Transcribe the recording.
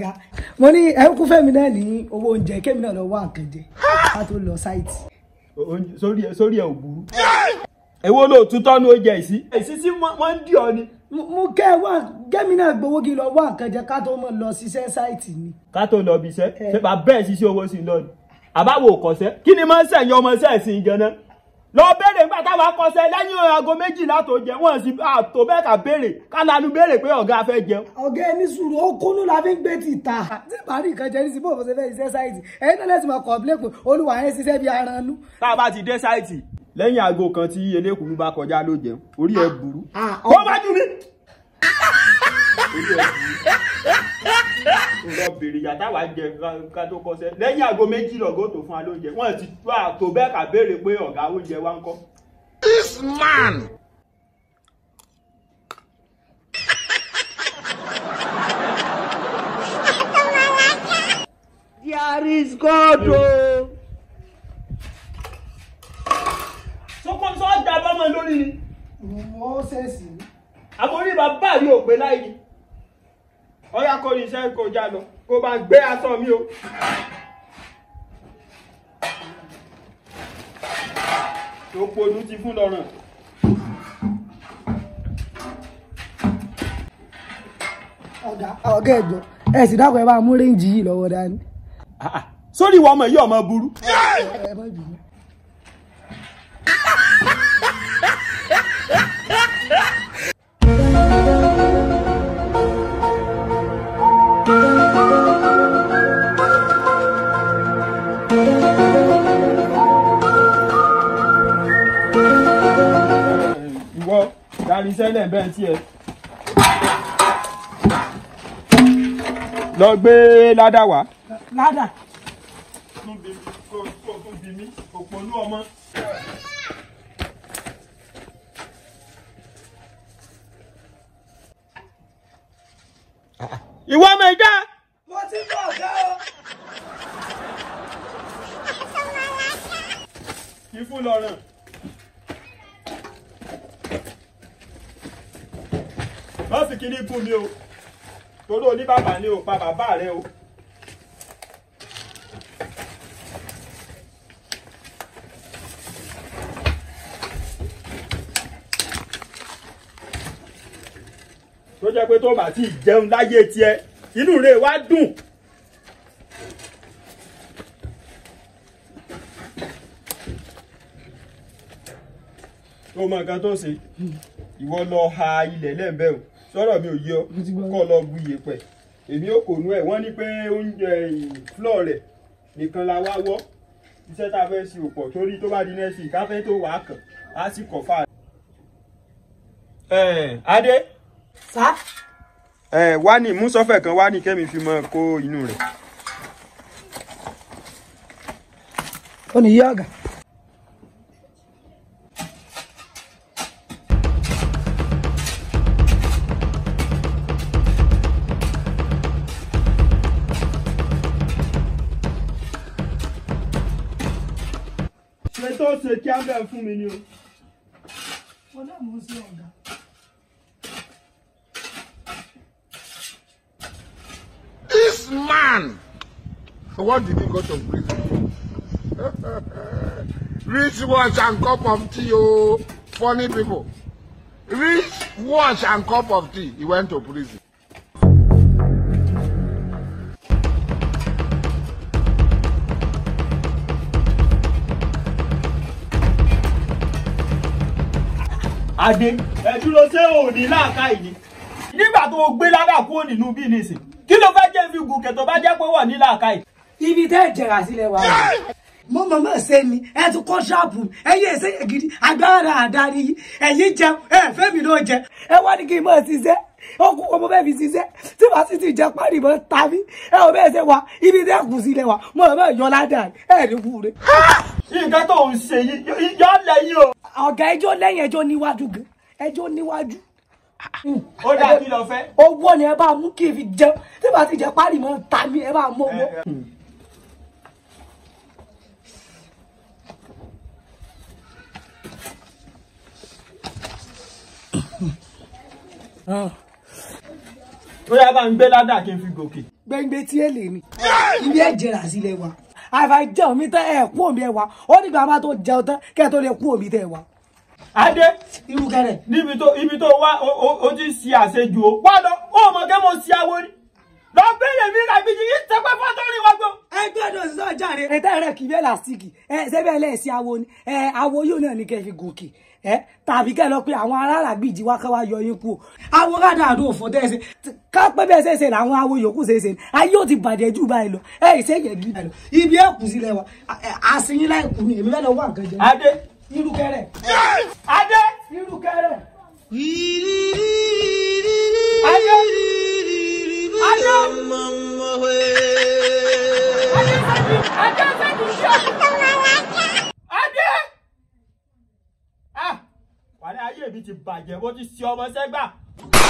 ọ̀gá mo ní ẹ kú fẹ́mi náà ní owó oúnjẹ kémi náà lọ wá nǹkan jẹ ká tó lọ sáìtì. Oúnjẹ- sórí ẹ sórí ẹ ò burú. èwo ló tún tọ́nu oúnjẹ ìsí. èsì tí wọ́n ń dì ọ ni. mo mo kẹ́ ẹ wá kémi náà gbowó kí n lọ wá nǹkan jẹ ká tó mọ̀ lọ ṣiṣẹ́ sáìtì ni. ká tó lọ bí iṣẹ́ ṣé bá bẹ́ẹ̀ ṣiṣẹ́ owó sí i lọ ni. àbáwo kọ̀ṣẹ́ kí ni máa ń sẹ̀yìn ọmọ sẹ́ẹ̀sì gan-an. lọ béèrè nígbà táwa kọ̀ṣẹ́ lẹ́yìn aago méjìlá tó jẹ wọ́n sì àtò bẹ́ẹ̀ ká béèrè ká lanu béèrè pé ọ̀gá fẹ́ jẹun. ọ̀gá ẹni sùúrù ó kúnú la fi ń gbé tìta. tí bá rí nǹkan jẹ ní sí bó ṣe fẹ́ ṣiṣẹ́ sáìtì ẹ̀yin náà lẹ́sìn máa kọ̀ọ̀pilẹ̀ pé olúwa yẹn ṣiṣẹ́ bí aranú. tá a bá ti dé sáìtì lẹ́yìn aago kan tí elékùnrin bá kọjá ló jẹun orí ẹ burú. Ah, kó bá jù mí. orí ẹ burú. nǹkan bèrè yàtá wàá jẹ ká- ká tó kọsẹ̀ lẹ́yìn aago méjì lọ́gọ́ tó fún wa lóúnjẹ wọ́n ti tó àtò bẹ́ẹ̀ ká béèrè pé ọ̀gá oúnjẹ wa ń kọ́. This man There is God o. sọ́kọ́ sọ́ da bọ́mọ lórí ni wọ́n ṣẹ̀ṣì. àbórí bàbá rí òpè láì ní. ọ̀yá kọ́ ní iṣẹ́ kó já lọ kó bá gbé aṣọ mi o. tó ponú ti fún lọ́rùn. ọ̀gá ọ̀gá ẹ̀gbọ́n ẹ̀ sì dákun ẹ bá mú réǹjì yìí lọ́wọ́ dání. sórí ìwọ ọmọ yìí ọmọ burú. ẹ má bínú. ìwọ darí sẹ́lẹ̀ bẹ́ẹ̀ tí ẹ. lọ gbé ládà wá. ládà tún bí mi kó kó tún bí mi òpònú ọmọ. ìwọ ọmọ ìjà. mo ti bọ̀ ọ̀gá o. kí fún lọ́rùn. lọ́sì kìíní fún mi o torí oní bàbá ni o pa bàbá rẹ o. tó jẹ́ pé tó bá ti jẹun láyé tiẹ̀ inú rẹ̀ wá dùn. tó mọ nǹkan tó ṣe ìwọ lọ ha ilẹ̀ lẹ́ẹ̀bẹ̀ o sọ̀rọ̀ mi ò yọ Mo ti gbọ́. kọ́ lọ bu iyẹ̀pẹ̀ èmi ò kò nú ẹ̀ wọ́n ní pé oúnjẹ flọ̀ rẹ̀ nìkan la wá wọ́ iṣẹ́ tá a fẹ́ ṣe òpọ̀ torí tó bá di nẹ́ẹ̀sì káfẹ́ tó wàá kàn á sì kọ̀ fà. ẹ adé sá ẹ wá ní mú sọ́fẹ̀ kan wá ní kẹ́mi fi mọ kó inú rẹ̀. ó ní yí ọ̀gá. ṣe tó ṣe kí á bẹ̀ fún mi ni o. mo náà mú sí ọ̀gá. This man. What did he go to prison? Rich wash and cup of tea, oh, funny people. Rich wash and cup of tea. He went to prison. adé ẹ dúró ṣé ò ní láàká yìí nígbà tó o gbé ládà kúrò nínú bí nìsín kí ló fẹ́ jẹ́ fi gùnkè tó bá jẹ́ pé wọ̀ ní láàká yìí. ibi tẹ́ ẹ̀ jẹ̀rà sílẹ̀ wa. mo mọ̀ mọ̀ ṣe ni ẹ tún kọ́ ṣọ́ọ̀bù ẹ̀yin ẹ̀sẹ̀ yẹn gidi agbára àdáni yìí ẹ̀yin jẹun ẹ̀ fẹ́mi ló jẹ ẹ wá ní kí n mọ̀ ṣiṣẹ́ ọkùn ọmọ bẹ́ẹ̀ fi ṣiṣẹ́ tí wàá sì ti jẹ párí mọ́ ta mí ẹ ò bẹ́ẹ̀ ṣe wa ibi tẹ́ kù sílẹ̀ wa mo mọ̀ yọ ládàá ẹ̀ ní wúre. nǹkan tó ń ṣe yìí yọ lẹ́yìn o. ọ̀gá ẹjọ́ lẹ́yìn ẹjọ́ níwájú gan ẹjọ́ níwájú. ó dáa kí lọ fẹ́. owó ni ẹ bá mú kí n fi jẹun tí wàá sì jẹ párí mọ́ ta mí ẹ bá mú owó. ó yá bá ń gbé ládà kí n fi gòkè. gbẹ̀ngbẹ̀ tí ẹ lè ní ibi ẹ jẹrà sílẹ̀ wa àìfà jẹun mi tán ẹ kú omi ẹ wa ó nígbà máa tó jẹun tán kẹ́ ẹ tó lè kú omi tẹ ẹ wa adé irú kẹrẹ níbi tó ibi tó wá o- o o ti ṣe àṣejù o wá lọ ó mọ kẹ́ mo ṣe awo ni lọ bẹ̀rẹ̀ mi ràbìjì yìí tẹpẹ́ fọ́tọ́rì wá gbọ́. ẹgbẹ́ náà sísọ jáde. ẹ tẹ́ rẹ̀ kì í bẹ́ẹ̀ làásìkì ẹ sẹ́bẹ̀ lẹ́ẹ̀sì awo ni ẹ awo yóò náà ní kẹ́ fi gòkè ẹ tàbí kẹ́ lọ pé àwọn aráàlá gbìjì wá káwá yọ yín kú o. awo rádà àdó òfò tẹ́ ẹ ṣe ká pé bẹ́ẹ̀ ṣe ṣe làwọn awo yòókù ṣe ṣe ni ayé ò ti bàjẹ́ jù báyìí lọ ẹ ìṣe yẹ gí báyìí lọ ibi ẹ kù sílẹ̀ wa àṣìyìn láì kù ni èmi fẹ́ lọ wà nǹkan jẹ. adé irú kẹrẹ adé irú kẹrẹ. adé adé adé sẹ́ni ṣe adé ah wàlẹ́ ayé mi ti bàjẹ́ bó ti ṣe ọmọ sẹ́gbà.